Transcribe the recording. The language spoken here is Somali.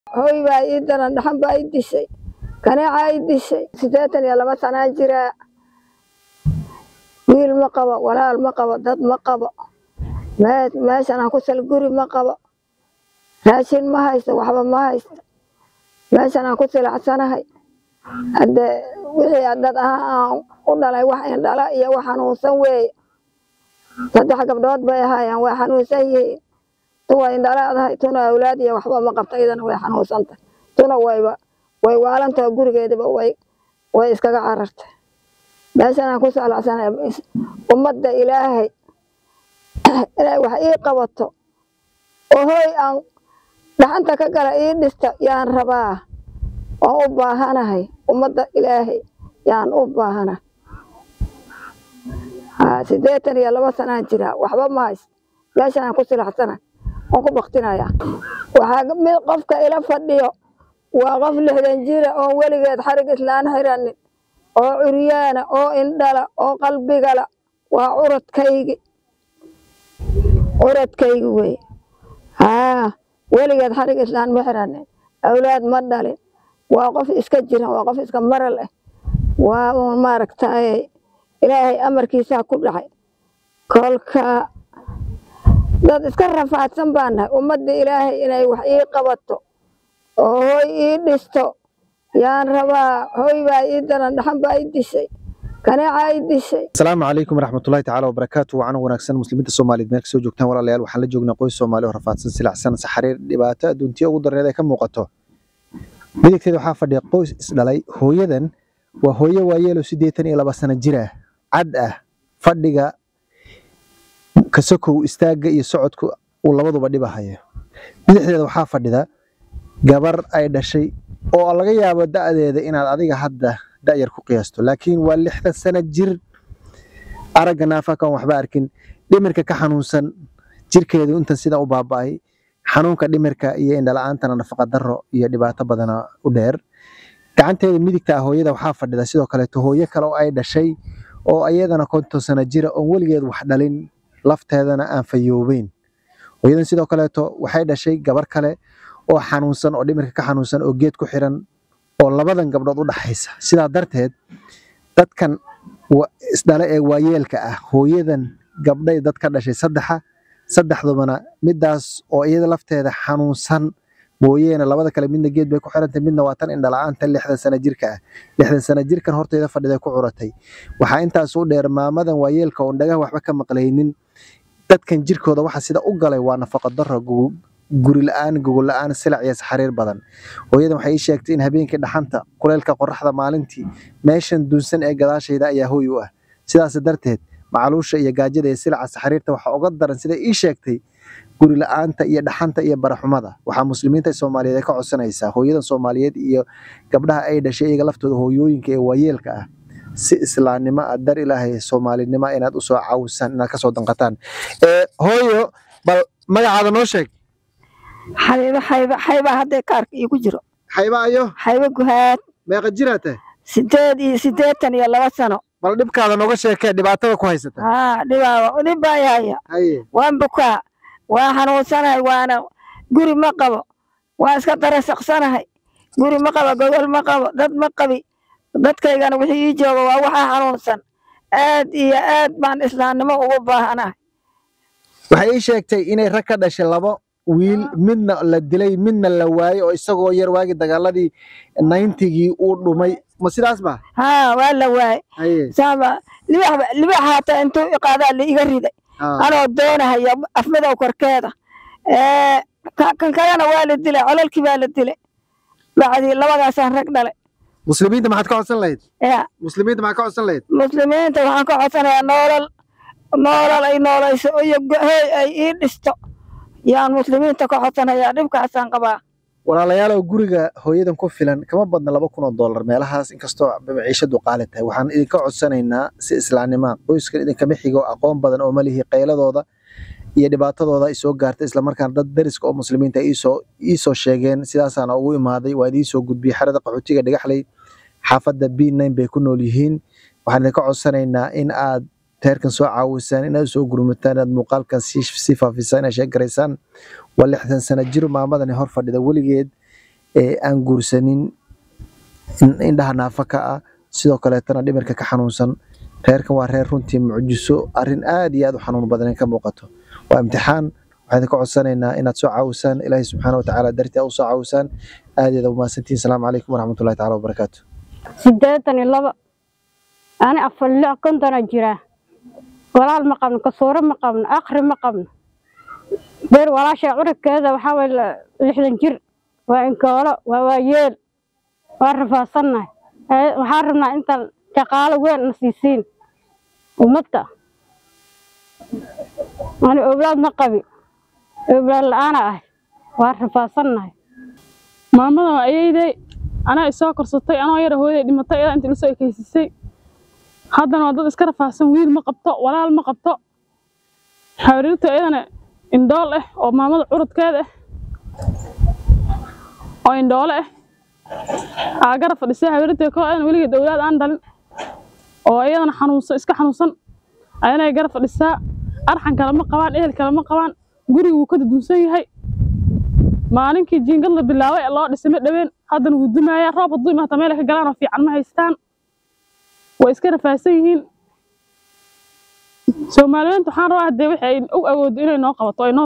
hooy baa ii daran dhaxan baa ii dishay kaneecaa ii dishay siddeetan iyo laba sanaa jiraa wiil ma qabo walaal ma qabo dad ma qabo meeshan aan ku sal guri ma qabo raashin ma haysto waxba ma haysto meeshan aan ku silacsanahay haddee wixii dad ahaa aan u dhalay wax indhala iyo wax xanuunsan weeye saddex gabdhood bay ahaayeen way xanuunsan yihiin tu way indhalaadahay tuna awlaad iyo waxba ma qabta iyadana way xanuunsantay tuna wayba way waalantaho gurigeedaba way way iskaga carartay meeshan aan ku salacsanahay ummadda ilaahay inay wax ii qabato oo hooy aan dhaxanta ka gala ii dhista yaan rabaa waan u baahanahay ummadda ilaahay yaan u baahanahay siddeetan iyo laba sanaan jiraa waxba ma hays meeshan aan ku silacsana waan ku baktinaya waxaa mid qofka ila fadhiyo waa qof lixdan jira oon weligeed xarig islaan xiranin oo curyaana oo indhala oo qalbigala waa curadkaygi curadkaygi wey haa weligeed xarig islaan ma xiranin awlaad ma dhalin waa qof iska jira waa qof iska maral ah waa uun maaragtay ilaahay amarkiisaa ku dhacay kolka dad iska rafaadsan baan nahay ummadda ilaahay inay wax ii qabato oo hooy ii dhisto yaan rabaa hooy baa ii daran dhaxan baa ii dishay kaneecaa ii dishay asalaamu calaykum waraxmatullahi tacaala wabarakaatu wacan wanaagsan muslimiinta soomaaliyeed meel kasoo joogtaan walaalayaal waxaan la joognaa qoys soomaali oo rafaadsan silacsan saxariir dhibaato adduuntiya ugu darneed ay ka muuqato midigteeda waxaa fadhiya qoys isdhalay hooyadan waa hooyo waayeelo siddeetan iyo laba sano jir ah cad ah fadhiga kasokow istaagga iyo socodku uu labaduba dhibahaya bidixdeeda waxaa fadhida gabar ay dhashay oo laga yaabo da'deeda inaad adiga hadda da'yar ku qiyaasto laakiin waa lixdan sano jir aragga naafakan waxba arkin dhimirka ka xanuunsan jirkeedu intan sidan u baaba'ay xanuunka dhimirka iyo indhala-aantana nafaqa darro iyo dhibaato badana u dheer gacanteeda midigta ah hooyada waxaa fadhida sidoo kaleeto hooyo kale oo ay dhashay oo ayadana konton sano jira oon weligeed wax dhalin lafteedana aan fayoobeyn hooyadan sidoo kaleeto waxay dhashay gabar kale oo xanuunsan oo dhimirka ka xanuunsan oo geed ku xiran oo labadan gabdhood u dhaxaysa sidaa darteed dadkan isdhale ee waayeelka ah hooyadan gabdhay dad ka dhashay saddexa saddexdubana midaas oo iyada lafteeda xanuunsan mooyeene labada kale midna geed bay ku xirantay midna waa tan indhala-aanta lixdan sano jirka ah lixdan sano jirkan horteeda fadhiday ku curatay waxaa intaas u dheer maamadan waayeelka oon dhagaha waxba ka maqlaynin dadkan jirkooda waxa sida u galay waa nafaqa darro guri la-aan gogol la-aan silac iyo saxariir badan hooyadan waxay ii sheegtay in habeenkii dhaxanta kuleylka qoraxda maalintii meeshan duunsan ee gadaashayda ayaa hooy u ah sidaas darteed macaluusha iyo gaajada iyo silaca saxariirta waxaa uga daran sida ii sheegtay guri la-aanta iyo dhaxanta iyo baraxumada waxaa muslimiinta soomaaliyeed ay ka codsanaysaa hooyadan soomaaliyeed iyo gabdhaha ay dhashay iyaga laftooda hooyooyinka ee waayeelka ah si islaamnimo ah dar ilaahay soomaalinimo inaad usoo caawisaan inaad kasoo danqataan hooyo bal magacaada noo sheeg xabiibo xayba xayba hadday kaarka iigu jiro xayba ayo xaybo guhaad meeqa jiraa tahay sideed iyo siddeetan iyo laba sano bal dhibkaada nooga sheekee dhibaatada ku haysata haa dhibaa dhib baa yahaya haye waan bukaa waa xanuunsanahay waana guri ma qabo waa iska darasaqsanahay guri ma qabo gogol ma qabo dad ma qabi dadkaygana wixii ii jooga waa waxaa xanuunsan aad iyo aad baan islaamnimo ugu baahanahay waxay ii sheegtay inay rag ka dhashay labo wiil midna la dilay midna la waayey oo isagoo yar waagi dagaaladii nintigii uu dhumay ma sidaas ba haa waa la waayey haye saaba libax libax haataa intuu iqaadaa la iga riday haa. anoo doonahaya afmadow korkeeda ee ka- kan kalena waa la dilay cololkii baa la dilay bacdii labadaasaan rag dhalay muslimiinta maxaad ka codsan lahayd ya muslimiinta maxaad ka codsan lahayd muslimiinta waxaan ka codsanayaa noolal noolal ay noolayso iyo gohey ay ii dhisto yaan muslimiinta ka codsanayaa dhibkaasaan qabaa walaalayaalow guriga hooyadan ku filan kama badna laba kun oo dollar meelahaas inkastoo maciishadu qaali tahay waxaan idinka codsanaynaa si islaamnima qoyskan idinkama xigo aqoon badan oo malihi qayladooda iyo dhibaatadooda ay soo gaartay islamarkaana dad dariska oo muslimiinta ay iisoo iisoo sheegeen sidaasaana ugu imaaday waa idiin gudbiyey xerada qaxootiga dhagaxley xaafadda b nine bay ku nool yihiin waxaan idinka codsanaynaa in aad teerkan soo caawisaan inaad soo gurmataan inaad muuqaalkan sii sii faafisaan inaad sheegaraysaan waa lixdan sano jir maamadani hor fadhida weligeed ee aan guursanin in- indhaha naafa ka ah sidoo kaleetana dhimirka ka xanuunsan reerkan waa reer runtii mucjiso arrin aad iyo aad u xanuun badan ka muuqato waa imtixaan waxaan ka codsanaynaa inaad soo caawisaan ilaahay subxaana watacaala dartii aad u soo caawisaan aadeeda umahadsantihin salaamu calaykum waraxmatullahi taala wabarakaatu sideetan iyo laba ani afar lix kontona jiraa walaal ma qabno kasuuro ma qabno akri ma qabno beer walaasha curigkeeda waxaa waye la- lixdan jir waa inkoolo waa waayeel waa rafaasannahay Ee, waxaan rabnaa inta shaqaalo weyn na siisiin ummadda ani owlaad ma qabi owlaad la-aana ah waa rafaasannahay maamadan waa ayeydey anaa isoo korsatay anoo yara hooyaday dhimatay ilaa inta ilasoo ekeysisay haddana waa dad iska rafaahsan wiil ma qabto walaal ma qabto xariirta iyadana indhool ah oo maamada curudkeeda ah oo indhoole ah aa garab fadhisay xariirta koo iyadana weligeed owlaad aan dhalin oo iyadana xanuunsan iska xanuunsan ayana garab fadhisaa arxan kale ma qabaan ehel kale ma qabaan guriga wuu ka duduunsan yahay maalinkii jiingad la bilaabay ee loo dhisay ma dhaween haddana wuu dumayaa roob hadduu imaata meel ay ka galaan oo fiican ma haystaan way iska rafaahsan yihiin soomaaliyeenta waxaan rabaa haddee wixii ay u awoodo inay noo qabato ay noo